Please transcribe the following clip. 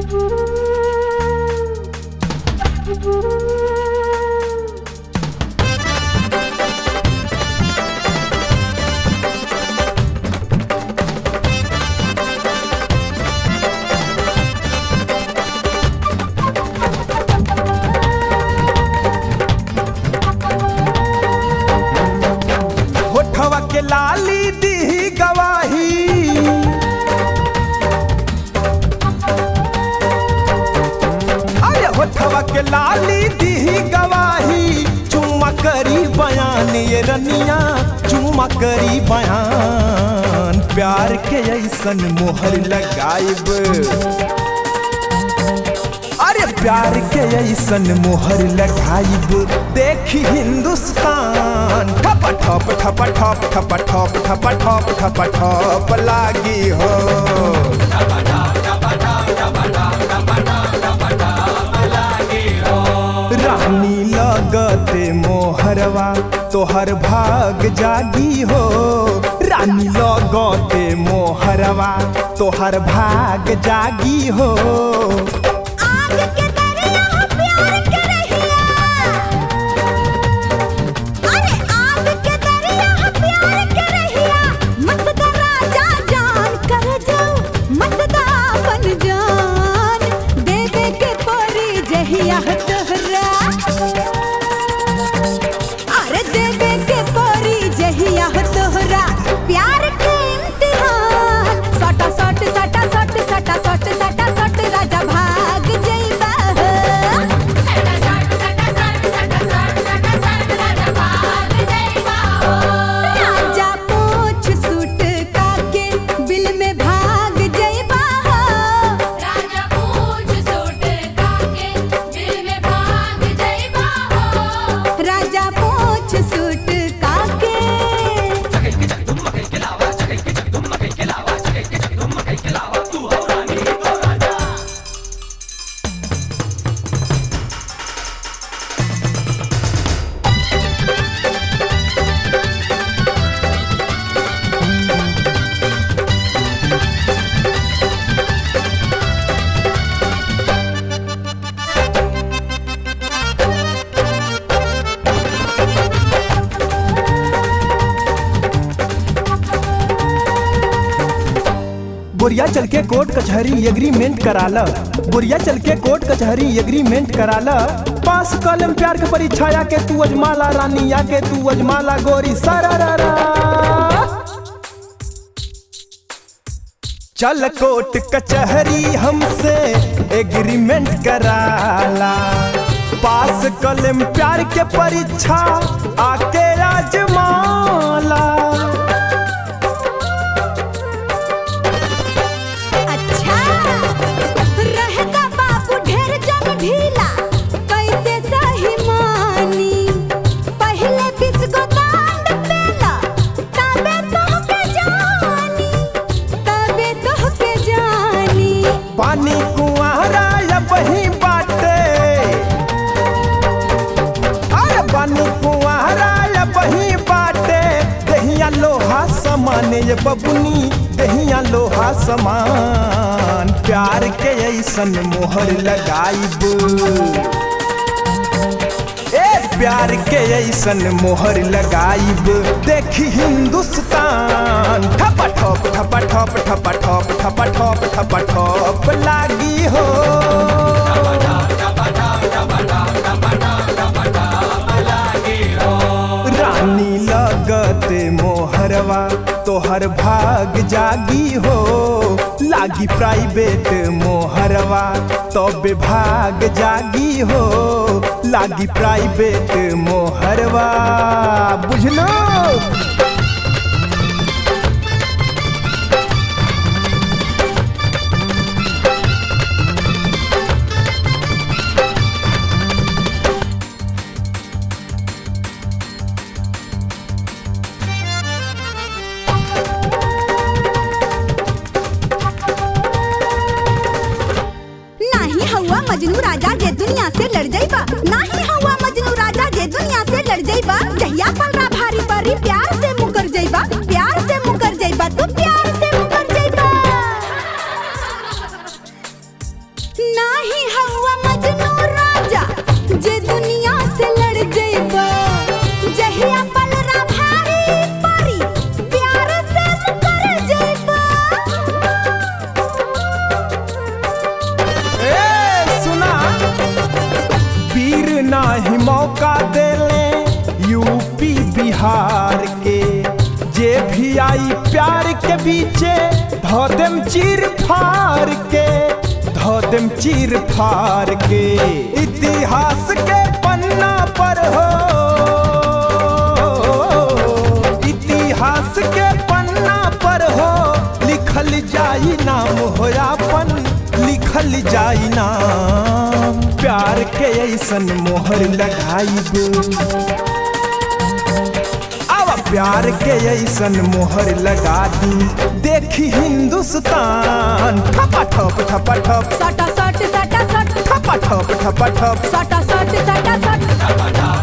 होठवा के लाली दी गवाही अरे होठवा के लाली दी गवाही चुम्मा करी बयान ये रनिया चुम्मा करी बयान प्यार के ऐसन मोहर लगाइब अरे प्यार के ऐसन मोहर लगाइब देखी हिंदुस्तान ठप ठप ठप ठप ठप ठप ठप ठप ठप ठप लागी हो रानी लगते मोहरवा तोहर भाग जागी हो रानी लगते मोहरवा तोहर भाग जागी हो आग के दरिया प्यार के रहिया अरे आग के दरिया प्यार के रहिया मत दा राजा जान कर जाओ मत दा बन जान दे दे के परी जहिया तोहरा अरे दे दे के परी जहिया तोहरा प्यार के इम्तिहान सटा सट सटा सट सटा सट सटा सट राजा भाग जइबा सटा सट सटा सट सटा सट सटा सट राजा भाग जइबा राजा पूछ सूट काके बिल में भाग जइबा राजा पूछ सूट काके बिल में भाग जइबा राजा पूछ सूट काके बुरिया चल के कोर्ट कचहरी एग्रीमेंट कराला बुरिया चल के कोर्ट कचहरी एग्रीमेंट कराला पास कलम प्यार के परीक्षाया के तू अजमाला रानी या के तू अजमाला गोरी सरारा चल कोर्ट कचहरी हमसे एग्रीमेंट कराला पास कलम प्यार के परीक्षा आके आजमाला अच्छा रहेगा बाबू ढेर जंग ढीला कैसे सही मानी पहले बिस्को दांड पेला तबे तो के जानी तबे तो के जानी पानी कुआरा या बही बाटे अरे पानी कुआरा या बही बाटे दहिया लोहा समान ये बबुनी दहिया लोहा समान प्यार के ऐसन मोहर लगाइब ए प्यार के ऐसन मोहर लगाइब देखी हिंदुस्तान ठप ठप ठप ठप ठप ठप ठप ठप ठप ठप लागी हो रानी लगते मोहरवा तोहर भाग जागी हो लागी प्राइवेट मोहरवा तबे भाग जागी हो लागी प्राइवेट मोहरवा बुझलो नाही हवा मजनू राजा जे दुनिया से लड़ जाइबा नाही हवा मजनू राजा जे दुनिया से लड़ जाइबा जहिया पलरा भारी परी प्यार से मुकर जाइबा प्यार से मुकर जाइबा तू प्यार से मुकर जाइबा जे दुनिया से लड़ जइबा जहिया पलरा भारी परी प्यार से मुकर जइबा ए सुना वीर नाही मौका देले यूपी बिहार के जे भी आई प्यार के बीचे धो देम चीर फार के धो देम चीर फार के इतिहास के पन्ना पर हो इतिहास के पन्ना पर हो लिखल जाई नाम होयापन लिखल जाई नाम प्यार के ऐसन मोहर लगाई अब प्यार के ऐसन मोहर लगा दी देखी हिंदुस्तान ठपा ठप ठपा ठप सटा सट सटा सट ठपा ठप ठपा ठप सटा सट सटा सट